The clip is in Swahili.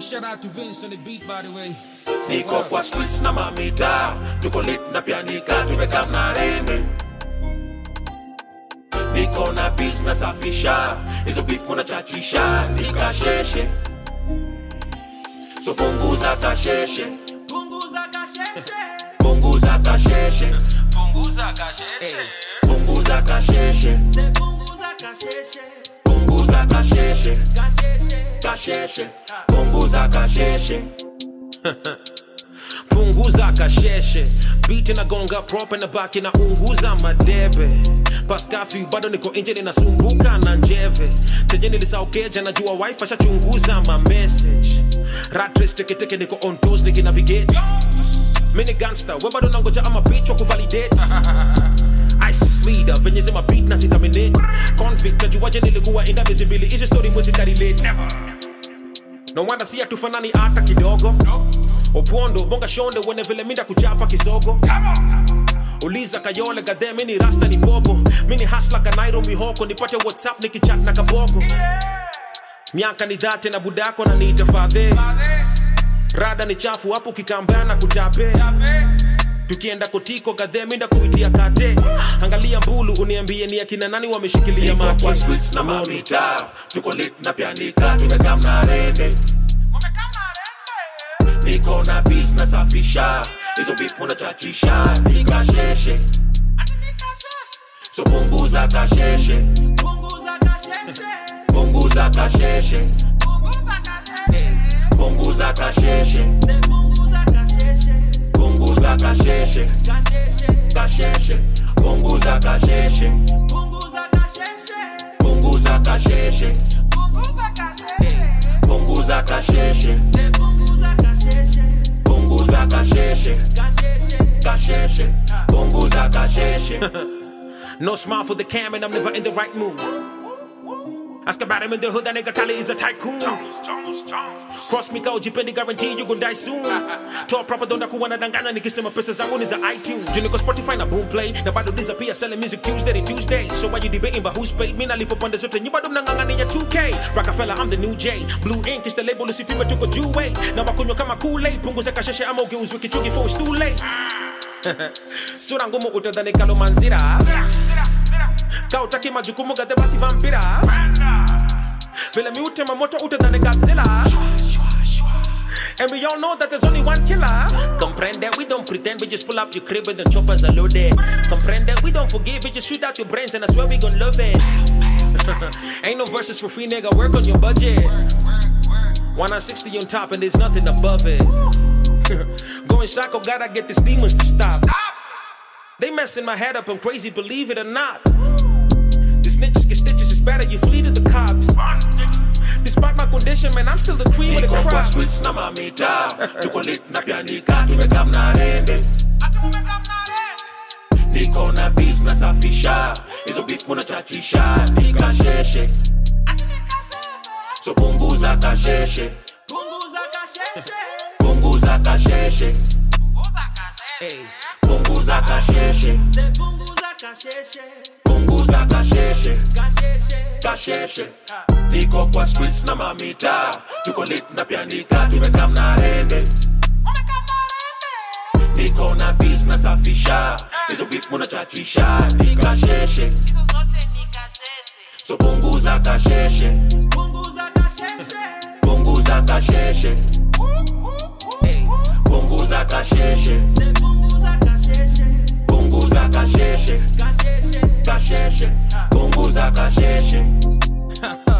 Big shout out to Vince on the beat, by the way. niko kwa streets na mamita tuko lit na pianika tumeka mnarende niko na bis nasafisha hizo beef munachachisha nikasheshe so punguza kasheshe Punguza kasheshe. punguza kasheshe Punguza kasheshe. punguza kasheshe Se punguza kasheshe. punguza kasheshe Kasheshe. kasheshe punguza kasheshe punguza kasheshe biti nagonga prop na baki na unguza madebe paskafi bado niko nje ninasumbuka na njeve tenye nilisaukeja najua wife ashachunguza ma message ratres teketeke niko on toes nikinavigate mini gangster we bado nangoja ama bitch wa kuvalidate ISIS leader venye zima beat na zitaminate convict najuaje nilikuwa inda miezi mbili hizi story mwezi karelate no wonder si hatufanani hata kidogo opondo bonga shonde wene vile minda kuchapa kisogo uliza kayole gadhe mini rasta ni bobo mini hasla kanairo mihoko nipate whatsapp nikichat na kabogo miaka ni dhate na budako na niita fadhe rada ni chafu hapo kikambana na kutape tukienda kotiko gadhe minda kuitia kate angalia mbulu uniambie ni akina nani wameshikilia niko maki kwa streets na mamita tuko lit na pianika tumeka mnarende niko na bis nasafisha hizo beef munachachisha nikasheshe so punguza kasheshe Punguza kasheshe. punguza kasheshe Punguza kasheshe. punguza kasheshe Se punguza kasheshe. punguza kasheshe Kasheshe. kasheshe punguza kasheshe Punguza kasheshe. punguza kasheshe Punguza kasheshe. punguza kasheshe Se punguza kasheshe. punguza kasheshe Kasheshe. kasheshe punguza kasheshe No smile for the cam and I'm never in the right mood. Ask about him in the hood, that nigga Kali is a tycoon. Cross me kao jipendi guarantee you gon' die soon. Toa proper donda kuwa nadanganya nikisema pesa zangu ni za iTunes. Juu niko Spotify na Boomplay na bado disappear selling music Tuesday to Tuesday. So why you debating about who's paid? Mimi nalipo pande zote nyi bado mnang'ang'ania 2K. Rockefeller I'm the new J. Blue ink is the label usipime tuko juu way. Na wakunywa kama Kool-Aid punguza kasheshe ama ugeuzwe kichungi for it's too late. Sura ngumu utadhani kalomanzira. kautaki majukumu gadhe basi vampira vile miutema moto utadhani godzilla And we all know that there's only one killer. Comprende, we don't pretend, we just pull up your crib and the choppers are loaded. Comprende, we don't forgive, we just shoot out your brains and I swear we gon' love it. Ain't no verses for free, nigga, work on your budget. 160 on top and there's nothing above it. Going psycho, gotta get these demons to stop. They messing my head up, I'm crazy, believe it or not. The snitches get stitches, it's better you flee to the cops. Despite my condition, man, I'm still the cream of the niko kwa crop. streets na mamita tuko lit na pianika tumeka mnarende niko na bis nasafisha hizo beef munachachisha nikasheshe so punguza kasheshe Punguza kasheshe. punguza kasheshe Hey. punguza kasheshe Se punguza kasheshe. punguza kasheshe Kasheshe. kasheshe niko kwa streets na mamita tuko lit na pianika tumeka mnarende niko na bis nasafisha hizo beef munachachisha nikasheshe so punguza kasheshe Punguza kasheshe. punguza kasheshe Hey. punguza kasheshe Se punguza kasheshe. punguza kasheshe Kasheshe. kasheshe punguza kasheshe